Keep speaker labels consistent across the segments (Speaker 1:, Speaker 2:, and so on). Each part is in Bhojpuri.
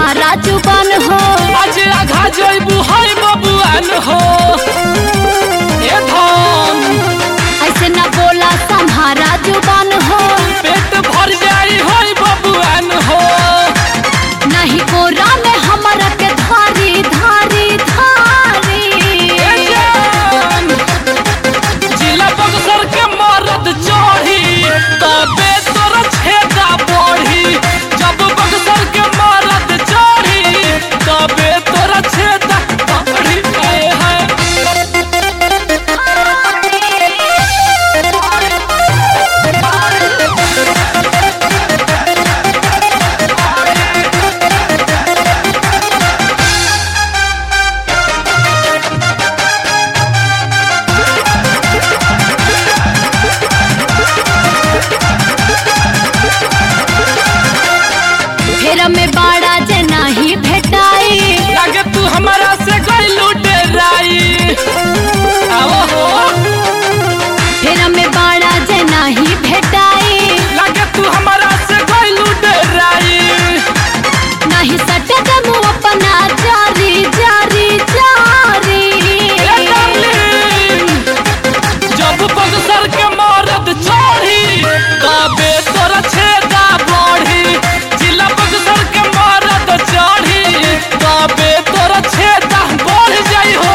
Speaker 1: संभारा जुबान हो
Speaker 2: आज आघा जइबू हाय बबुआन हो ए धन
Speaker 1: ऐसे न बोला संभारा जुबान हो
Speaker 2: पेट भर जाई हाय बबुआन हो
Speaker 1: नहीं कोरा में हमरा के धारी धारी धारी
Speaker 2: ए जान जिला बक्सर के मरद चढ़ी तबे तोर छेदा बढ़ी जब बक्सर के मरद चढ़ी तबे तोर छेदा बढ़ी आए है
Speaker 1: फेर में बाड़ा जे नहीं भेटाई
Speaker 2: लागे तू हमारा से गइलू डेराई आवो हो
Speaker 1: फेर में बाड़ा जे नहीं भेटाई
Speaker 2: लागे तू हमारा से गइलू डेराई
Speaker 1: नहीं सटे दमु अपना जारी जारी जारी
Speaker 2: ए डार्लिंग जब बक्सर के मरद चढ़ी तबे तोरा छेदा बढ़ी जिला बक्सर के मरद चढ़ी तबे तोरा छेदा बढ़ जाई हो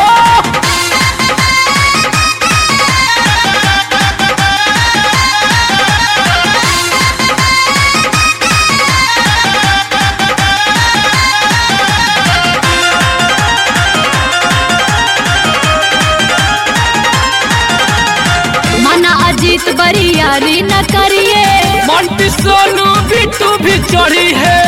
Speaker 1: मना अजीत बरियारी न करिए
Speaker 2: मंटी सोनू बिट्टू भी चढ़ी है